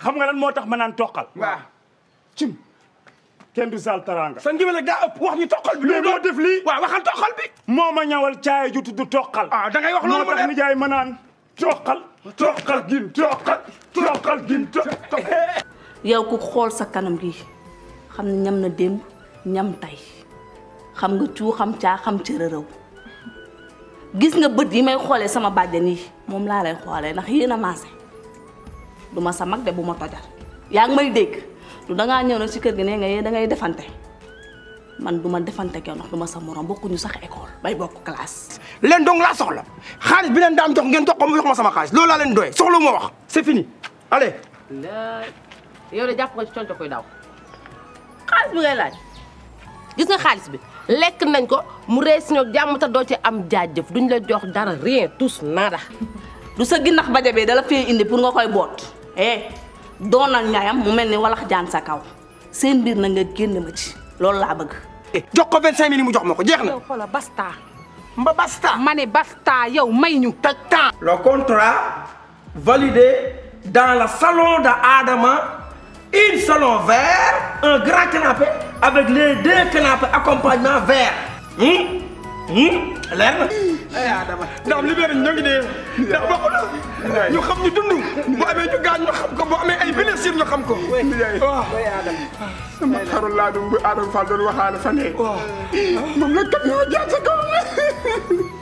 xam nga lan moo tax ma naan toqal waaw cim kenn du sal taranga sa ngiwél nag daa ëpp wax ñu toqal bi mais moo def lii waaw waxal toqal bi moo ma ñawal caay ju tudd toqal ah da ngay wax loolu moo ma tax def nijaay ma naan toqal toqal gin toqal toqal gin toqal yow ku xool sa kanam gi xam ne ñam na démb ñam tay xam nga cuu xam caa xam cërërëw gis nga bët yi may xoolee sama bàjjan yi moom laa lay xoolee ndax yéen a maase du ma sa mag de bu ma tojal yaa ngi may dégg du dangaa ñëw nag ci kër gi nee nga yee da ngay defante man du ma defante kenn ndax du ma sa morom bokkuñu sax école bay bokk classe. leen dong laa soxla xaalis bi leen daam jox ngeen jox ko mu jox ma sama xaalis loolu laa leen doye soxla ma wax c'est fini allez laay yow de jàpp nga ci conco koy daw xaalis bi ngay laaj gis nga xaalis bi lekk nañ ko mu rey si ñoom jàmm te doo ci am jaajëf duñ la jox dara rien tous nada du sa ginnax baja bee dala fee indi pour nga koy boot eh doonal ñaayam mu mel ni walax jaan sa kaw seen mbir na nga génn ma ci loolu laa bëgg. jox ko 25 mille mu jox ma ko jeex na yow xoola basta mba basta ma ne basta yow may ñu taj temps le contrat validé dans le salon de Adama une salon vert un grand canapé avec les deux canapés accompagnement vert hum hum leer na ay Adama ndax libéré ñoo ngi dee ndax bokk na ñu xam ñu dund bu amee ñu gaañ ñu xam ko bu amee ay blessure ñu xam ko waaw sama xaru laa dum bu Adama Fall doon waxaale fan yii moom la kat ñoo jaar sa kaw